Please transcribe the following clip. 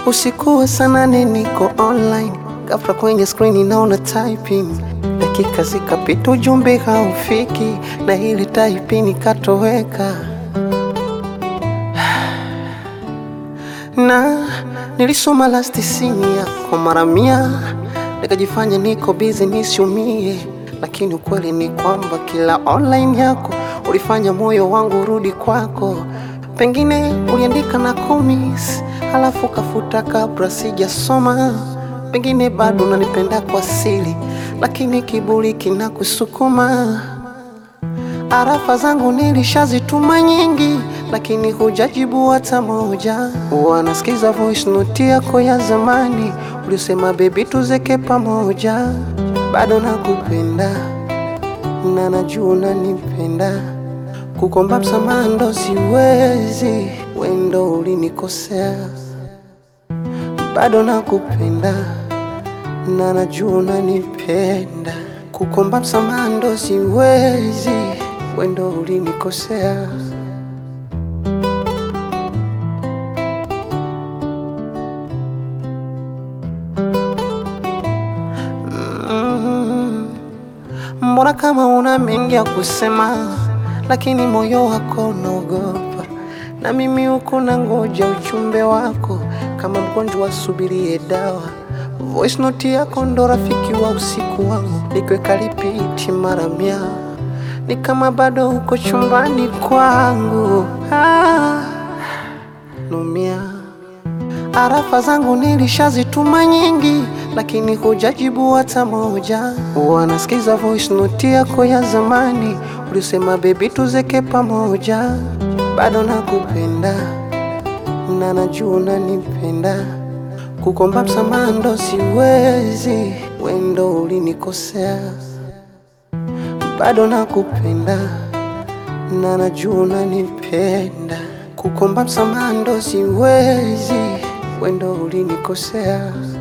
Usiku wa saa nane niko online, ghafla kwenye screen naona typing, dakika zikapita ujumbe haufiki, na ile typing ikatoweka na nilisoma last scene yako mara mia, nikajifanya niko busy nisiumie, lakini ukweli ni kwamba kila online yako ulifanya moyo wangu urudi kwako. Pengine uliandika na komis, halafu kafuta kabla sijasoma. Pengine bado unanipenda kwa siri, lakini kiburi kinakusukuma. Arafa zangu nilishazituma nyingi, lakini hujajibu hata moja. Wanasikiza voice note yako ya zamani, ulisema baby tuzeke pamoja. Bado nakupenda na najua unanipenda, kukomba msamaha ndo siwezi, wendo ulinikosea. Bado nakupenda na najua unanipenda, kukomba msamaha ndo siwezi, wendo ulinikosea. Mm. Mbona kama una mengi ya kusema, lakini moyo wako unaogopa, na mimi huku na ngoja ujumbe wako kama mgonjwa asubirie dawa. Voice note yako ndo rafiki wa usiku wangu, nikiweka lipiti mara mia, ni kama bado uko chumbani kwangu. Ah, numia Arafa zangu nilishazituma nyingi, lakini hujajibu hata moja. Wanasikiza voice note yako ya zamani, ulisema baby tuzeke pamoja. Bado nakupenda na najua unanipenda, kukomba msamaha ndo siwezi, wendo ulinikosea. Bado nakupenda na najua unanipenda, kukomba msamaha ndo siwezi, wendo ulinikosea.